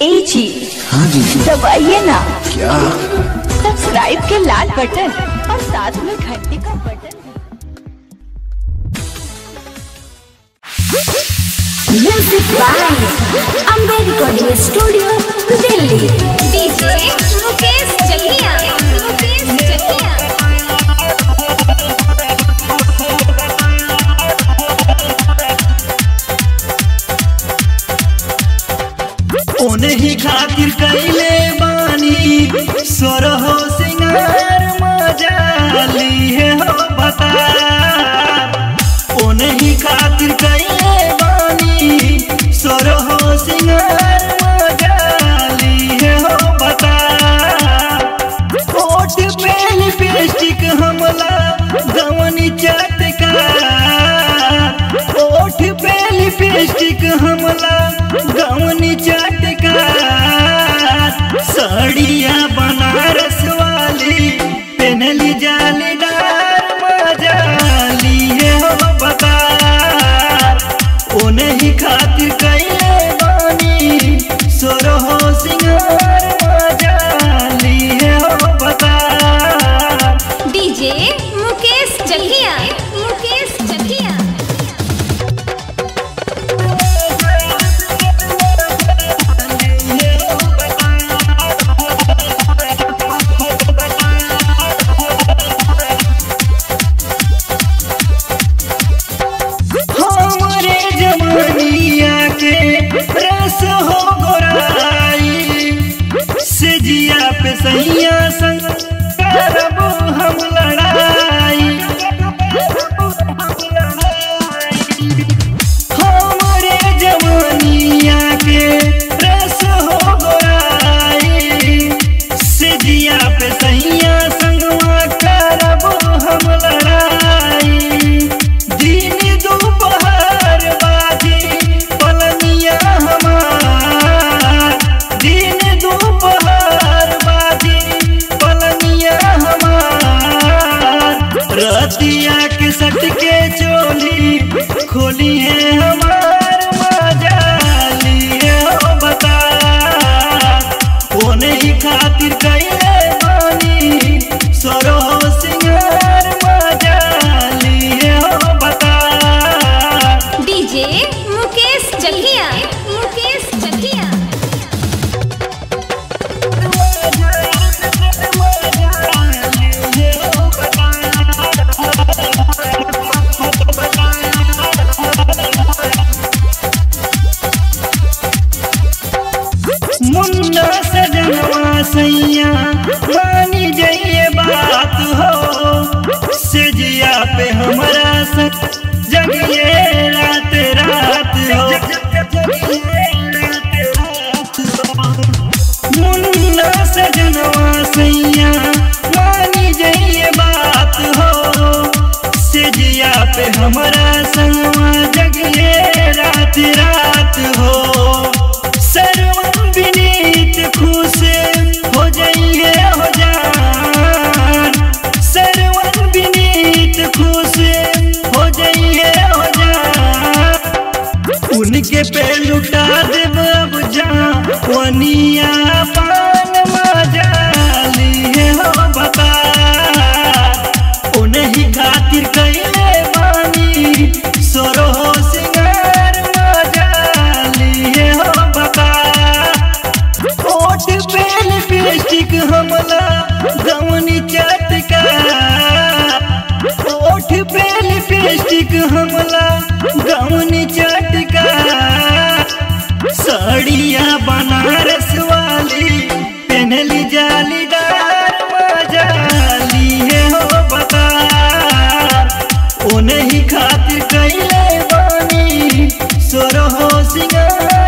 ए जी हाँ जी दबाइए ना क्या सब्सक्राइब के लाल बटन और साथ में घंटी का button music by Ambe recording studio Delhi DJ Mukesh Jakiya Mukesh जकिया ओनही खातिर कैले बानी सोरहो सिंगार मजा लीहे हो बता ओनही खातिर कैले बानी सोरहो सिंगार मजा लीहे हो बता ओठ पे लिपस्टिक हमला गवनी चटका ओठ पे लिपस्टिक हमला गवनी चटका साड़िया बनारस वाली पहनली जालीदार मजा लिए हो बता ओ नहीं खातिर कैले बानी सोरहो सिंगार मजा लिए हो बता डीजे मुकेश जकिया मुकेश जकिया हमरे जवानिया के रस हो गोराई से जिया पे सैया संग करब हम लड़ाई हमरे जवानिया के रस हो गोराई से जिया पे सैया संगवा करब हम लड़ाई दिन दोपहर बाजी पलनिया हमार दिन दोपहर बाजी पलनिया हमार रतिया के सट के चोली खोली है हमार मजा लिए हो बता ओ नहीं खातिर कैले बानी सरो सिंगार मजा लिए हो बता डीजे मुकेश जकिया मुकेश जकिया मुन्ना सजनवा सैया मानी जाइए बात हो सेजिया पे हमारा सक जगिए रात रात हो मुन्ना सजनवा सैया मानी जाइए बात हो सेजिया पे हमारा संगवा जगिए रात रात हो सर्वम विनीत खुश हो जाइए हो जान सर्वम विनीत खुश हो जाइए हो जान उनके पे लुटा देब अब जा वनिया पान मजा लिए हो बता उन्हीं खातिर कैले बानी सोरो सिंगार मजा लिए हो बता ओठ पे लिपस्टिक हमला गवनी चटका ओठ पे लिपस्टिक हमला गवनी चटका साड़िया बनारस वाली पहनली जालीदार मजा लिए हो बता ओ नहीं खातिर कैले बानी सोरो सिंगार